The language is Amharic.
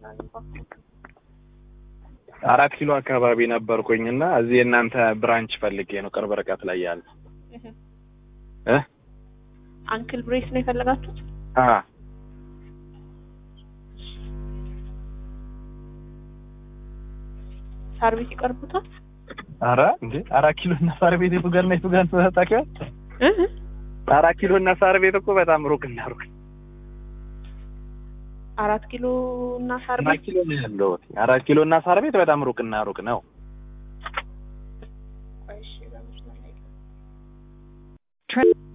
እባክዎ? አራት ኪሎ አካባቢ ነበርኩኝ እና እዚህ የእናንተ ብራንች ፈልጌ ነው ቅርብ ርቀት ላይ ያለ እህ። እ አንክል ብሬስ ነው የፈለጋችሁት? አ ሳር ቤት ይቀርቡታል? አረ እንዴ አራት ኪሎ እና ሳር ቤት የቱ ጋር ነው የቱ ጋር ነው ታውቂው? እህ። አራት ኪሎ እና ሳር ቤት እኮ በጣም ሩቅ እና ሩቅ አራት ኪሎ እና ሳር አራት ቤት ኪሎ ነው ያለው አራት ኪሎ እና ሳር ቤት በጣም ሩቅ እና ሩቅ ነው ቆይ እሺ፣ በመስመር ላይ